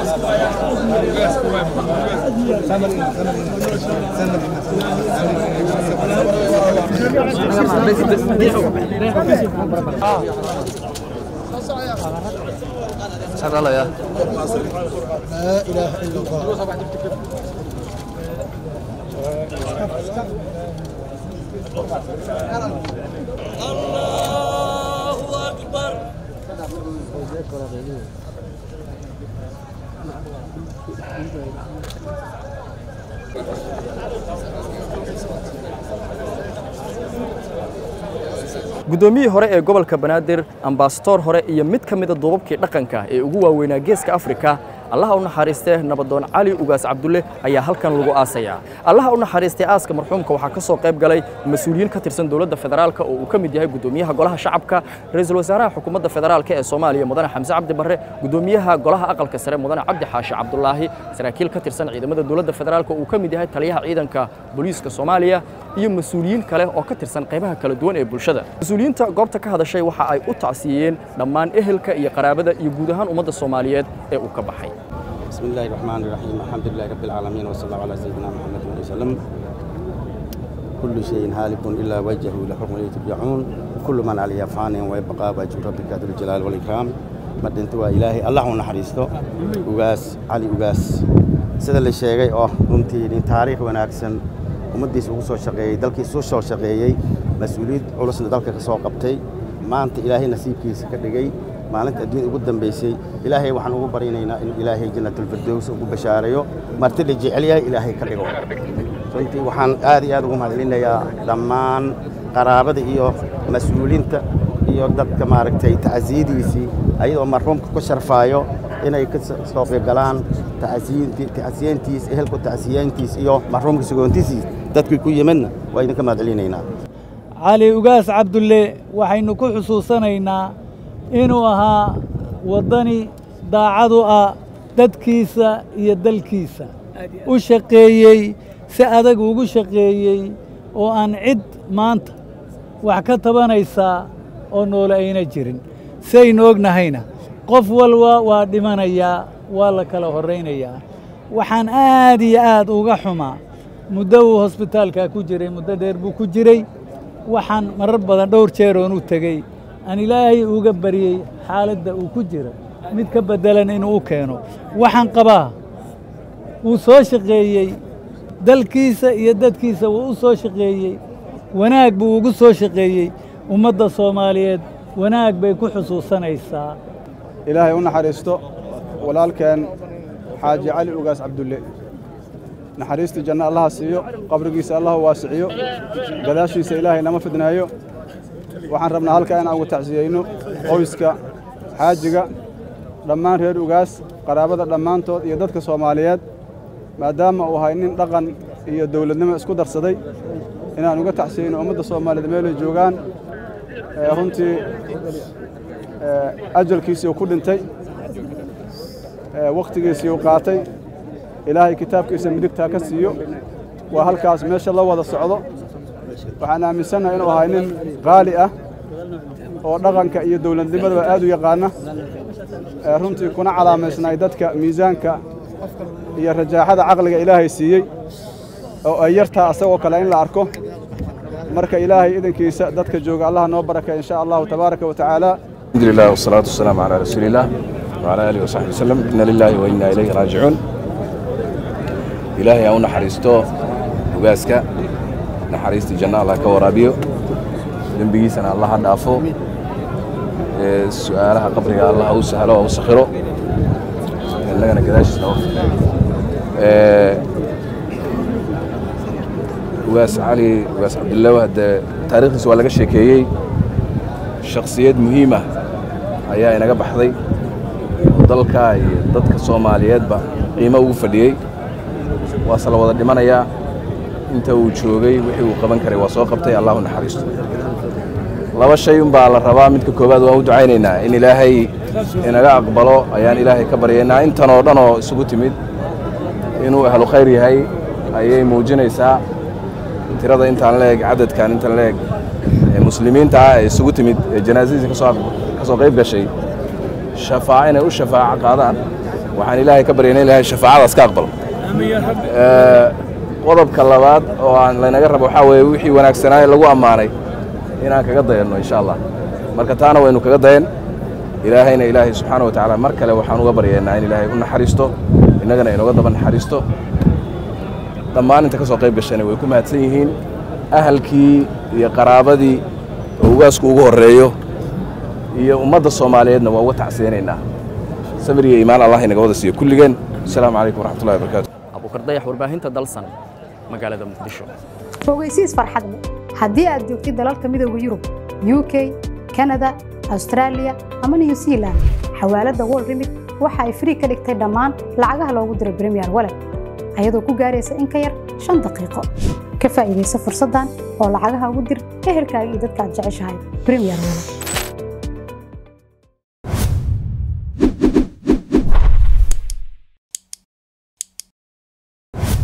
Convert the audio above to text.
لا إله إلا الله guddoomiyihii hore ee gobolka banaadir ambasadoor hore iyo mid ka mida duubabkii dhaqanka ee ugu waaweynaa geeska afrika allaha u naxariistee nabadoon cali ugaas cabdulle ayaa halkan lagu aasayaa allaha u naxariistay aaska marxuumka waxaa ka soo qayb galay mas-uuliyiin ka tirsan dowladda federaalka oo uu ka mid yahay guddoomiyaha golaha shacabka ra-iisul wasaaraha xukuumadda federaalka ee soomaaliya mudane xamse cabdi barre guddoomiyaha golaha aqalka sare mudane cabdi xaashi cabdulaahi saraakiil ka tirsan ciidamada dowladda federaalka oo uu ka mid yahay taliyaha ciidanka booliiska soomaaliya iyo mas-uuliyiin kale oo ka tirsan qaybaha kala duwan ee bulshada mas-uuliyiinta goobta ka hadashay waxa ay u tacsiiyeen dhammaan ehelka iyo qaraabada iyo guud ahaan ummadda soomaaliyeed ee uu ka baxay بسم الله الرحمن الرحيم الحمد لله رب العالمين وصلى الله على سيدنا محمد وسلم كل شيء هالك إلا وجهه له حكم ترجعون كل من عليه فان ويبقى وجه ربك ذو الجلال والإكرام مدنت إلهي الله نحرسته وغاس علي وغاس sida la sheegay oo runtii nin taariikh wanaagsan ummaddiisa ugu soo shaqeeyey dalkiisa u soo shaqeeyey mas-uuliyad culusna dalka ka soo qabtay maanta ilaahay nasiibkiisa ka dhigay maalinta adduunya ugu dambaysay ilaahay waxaan ugu barinaynaa in ilaahay jannatulfirdows ugu bashaareeyo martida jecel yahay ilaahay ka dhigo runtii waxaan aad iyo aad ugu mahadcelinayaa dhammaan qaraabada iyo mas-uuliinta iyo dadka maaragtay tacsiyadiisii ayadoo marxuumka ku sharfaayo inay ka soo qaybgalaan tacsiyeentiis ehelku tacsiyeentiis iyo marxuumka sugoontiisii dadkii ku yimidna waa idinka mahadcelinaynaa cali ugaas cabdulle waxaynu ku xusuusanaynaa inuu ahaa waddani daacadu ah dadkiisa iyo dalkiisa u shaqeeyey si adag ugu shaqeeyey oo aan cid maanta wax ka tabanaysaa oo noole ayna jirin saynu ognahayna qof walba waa dhimanayaa waa la kala horraynayaa waxaan aad iyo aad uga xumaa muddo uu hosbitaalkaa ku jiray muddo dheer buu ku jiray waxaan marar badan dhowr jeer oon u tegey aan ilaahay uga baryey xaaladda uu ku jira mid ka beddelan inuu u keeno waxaan qabaa wuu soo shaqeeyey dalkiisa iyo dadkiisa wuu u soo shaqeeyey wanaag buu ugu soo shaqeeyey ummadda soomaaliyeed wanaag bay ku xusuusanaysaa ilaahay u naxariisto walaalkeen xaaji cali ugaas cabdulle naxariistii janno allaha siiyo qabrigiisa allaha waasiciyo gadaashiisa ilaahay nama fidnaayo waxaan rabnaa halkaa inaan ugu tacsiyeyno qoyska xaajiga dhammaan reer ugaas qaraabada dhammaantood iyo dadka soomaaliyeed maadaama uu ahay nin dhaqan iyo dawladnimo isku darsaday inaan uga tacsiyeyno ummadda soomaaliyeed meelay joogaan runtii ajalkiisii uu ku dhintay wakhtigiisii uu qaatay ilaahay kitaabkiisa midigtaa ka siiyo waa halkaas meesha la wada socdo waxaan aaminsannahay inuu ahay nin qaali ah oo dhaqanka iyo dawladnimadaba aad u yaqaana runtii kuna calaamaysnay dadka miisaanka iyo rajaaxada caqliga ilaahay siiyey oo ay yartaa asagoo kale in la arko marka ilaahay idankiisa dadka jooga allah noo barakay insha allahu tabaaraka wa tacaala الحمد لله والصلاة والسلام على رسول الله وعلى آله وصحبه وسلم إنا لله وإنا إليه راجعون إلهي أو نحرستو وقاسك نحرست الجنة الله كورابيو دنبقيسنا الله دافو سؤالها قبرك الله أو سهلو أو سخرو لغنا كذاش نوف وقاس علي وقاس عبد الله وهذا تاريخ سؤال لك الشيكيي shakhsiyad muhiima ayaa inaga baxday oo dalka iyo dadka soomaaliyeedba qiimo ugu fadhiyey waase la wada dhimanayaa inta uu joogay wixii uu qaban karay waa soo qabtay allahu naxariisto laba shay unbaa la rabaa midka koowaad waan u ducaynaynaa in ilaahay inaga aqbalo ayaan ilaahay ka baryaynaa intan oo dhan oo isugu timid inuu ahlu khayr yahay ayay muujinaysaa tirada intaan la eg cadadkan intan la eg muslimiinta ah ee isugu timid ee janaasadiisa ka soo qayb gashay shafaaco inay u shafaaco qaadaan waxaan ilaahay ka baryana ilaahay shafaacadaas ka aqbalo Eh, qodobka labaad oo aan laynaga rabo waxaa weeye wixii wanaagsanaaye lagu ammaanay inaan kaga dayanno insha allah marka taana waynu kaga dayan ilaahayna ilaahay subxaana wa tacaala mar kale waxaan uga baryaynaa in ilaahay u naxariisto innagana inooga daba naxariisto dhammaan inta ka soo qayb gashana way ku mahadsan yihiin ahalkii iyo qaraabadii oo ugaasku ugu horreeyo iyo ummadda soomaaliyeedna waa uga tacsiyanaynaa samir iyo iimaan allah inaga wada siiyo kulligeen asalaamu calaykum waraxmatullahi wabarakaatu abuukar dayax warbaahinta dalsan magaalada muqdisho fogeysiis farxad leh haddii aad joogtid dalalka midooda yurub uk kanada australia ama new zealand xawaaladda world remit waxa ay free ka dhigtay dhammaan lacagaha loogu diro premier wallet ayadoo ku gaaraysa in ka yar shan daqiiqo ka faa'iidaysa fursaddan oo lacagaha ugu dir ehelkaaga iyo dadka aad jeceshahay premier wallet